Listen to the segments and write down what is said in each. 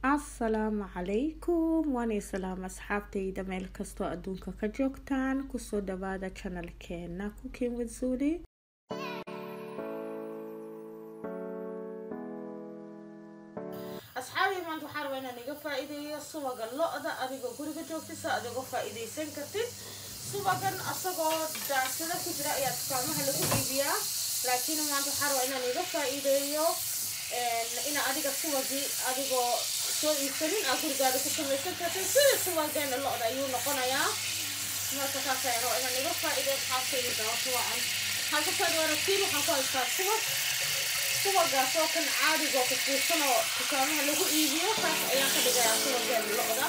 asalaamu calaykum waana islaam asxaabtayda meel kastoo adduunka ka joogtaan kusoo dhawaada janalkeena cooking with zuli asxaabi maanta waxaa rabaa inaan iga faa-iideeyo subaga lo-da adigoo guriga joogtisa aad uga faa-iideysan kartid subagan asagoo daacsada ku jira ayaa dukaamaha lagu iibiyaa laakiin maanta waxaa rabaa inaan iga faa-iideeyo ina adiga subagii adigoo soo iibsanin aa gurigaada ku samaysan kartid sida subageena lo-da ayuu noqonayaa marka saas ayaa rabaa inaan iga faa-iideeyo xaabkayga dawato wacan halkasaad waratiin waxaan ku haystaa subag subagaas oo kan caadigoo kufuusan oo dukaamaha lagu iibiyo saas ayaan ka dhigayaa subageena lo-da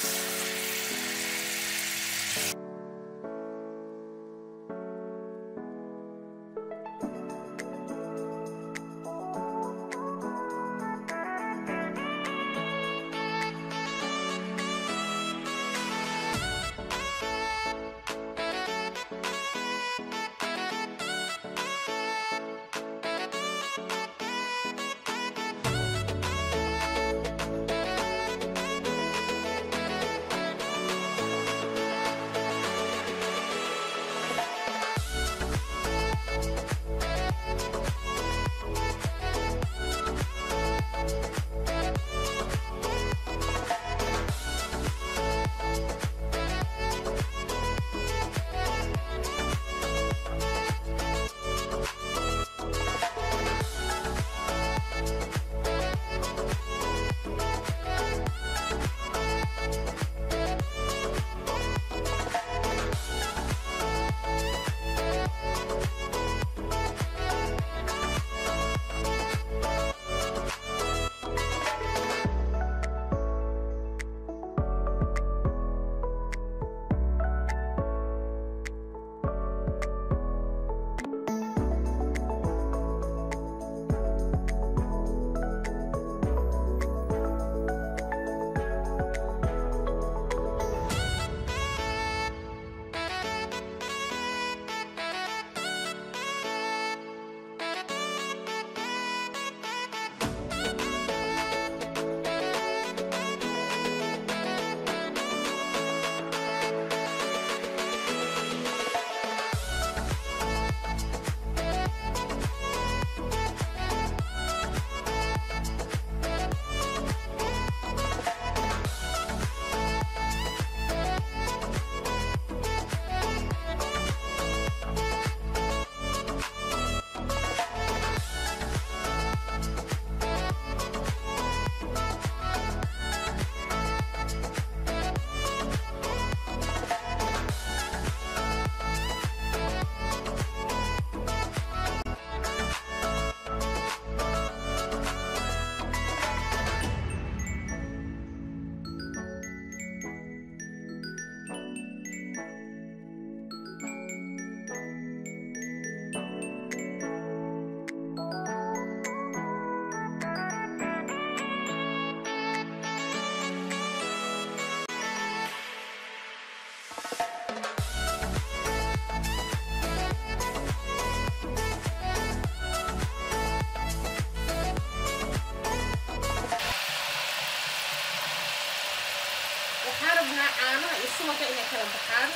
waxaan rabnaa caanaha iyo subaga inay kala baxaan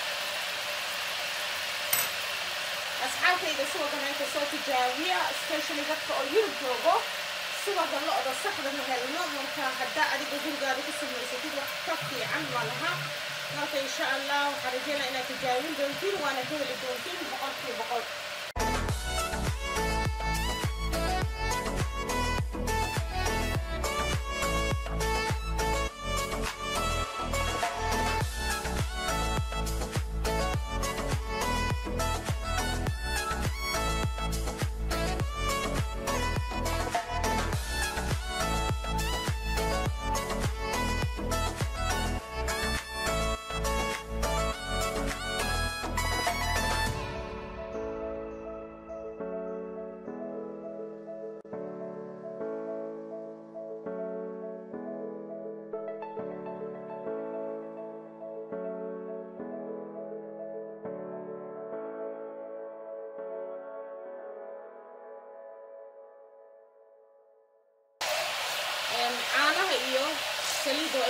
asxaabtayda subagan inta soo tijaabiya specially dadka oo yurub joogo subaga lo-da saxda ma helno marka haddaa adiga gurigaada ku samaysatid wax ka fiican ma laha marka insha allah waxaan rajeynaa inaad tijaabin doontiin waana ka heli doontiin boqolkii boqol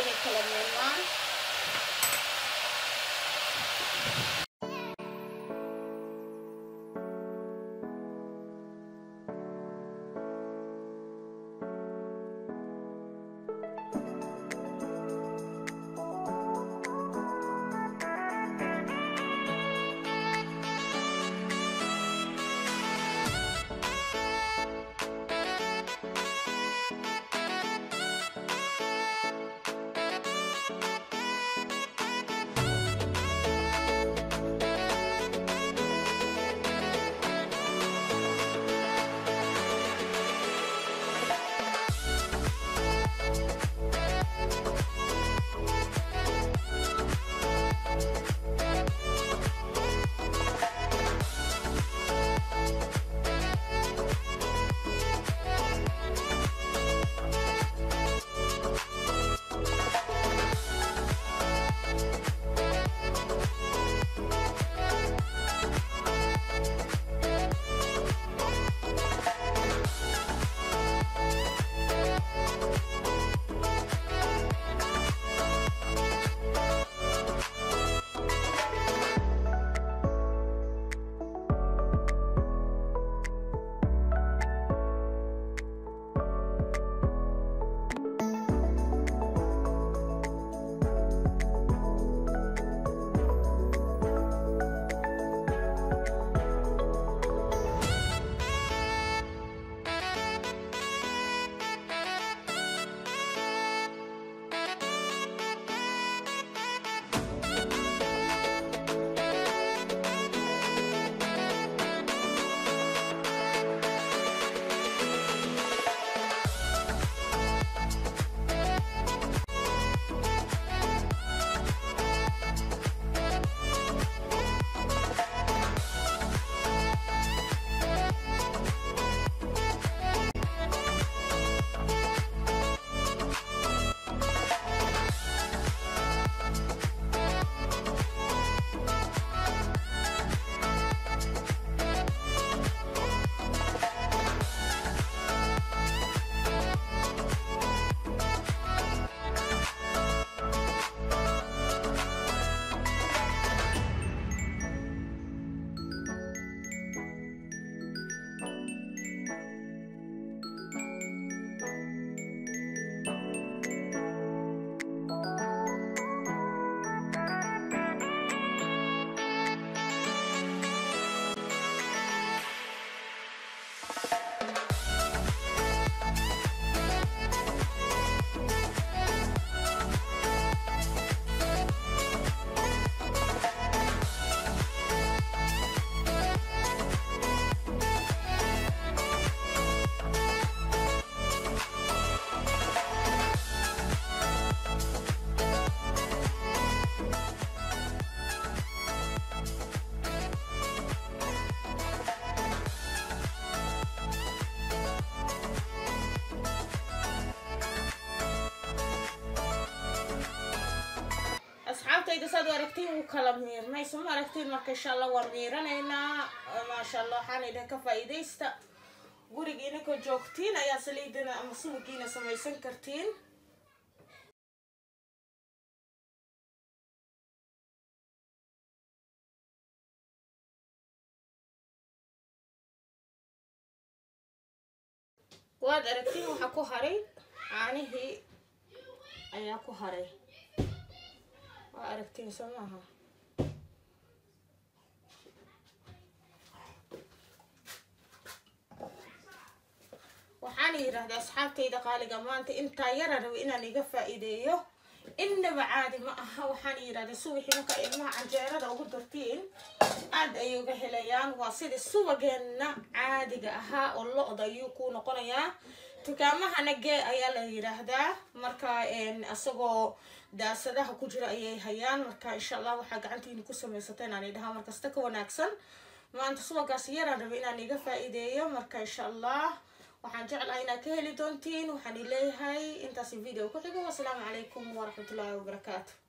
inay kala meelmaan asxaabtayda saad u aragtiin wuu kala miirnay soma aragtiin marka insha allah waan miiranaynaa maasha allah waxaana idhaha ka faa'iidaysta gurigiina ka joogtiin ayaa saliidina ama subagiina samaysan kartiin waad aragtiin waxaa ku haray caanihii ayaa ku haray waa aragtiin soo maaha waxaan yidhaahdaa asxaabtayda qaaliga maanta intaa yara raba inaan iga faa'iideeyo innaba caadi ma aha waxaan yidhahdaa subaxii marka ilmaha canjeerada ugu dartiin aad ayay uga helayaan waa sidii subageenna caadiga ahaa oo lo-da ayuu ku noqonayaa dukaamahana gee ayaa la yidhaahdaa marka isagoo daasadaha ku jira ayay hayaan marka insha allah waxaa gacantiina ku samaysateen aan idhahaa markasta ka wanaagsan maanta subagaas yaraan raba inaan iga faa'iideeyo marka insha allah waxaan jeclahay inaad ka heli doontiin waxaan ileeyahay intaasi video ku xigo wasalaamu calaykum waraxmatullaahi wabarakaatu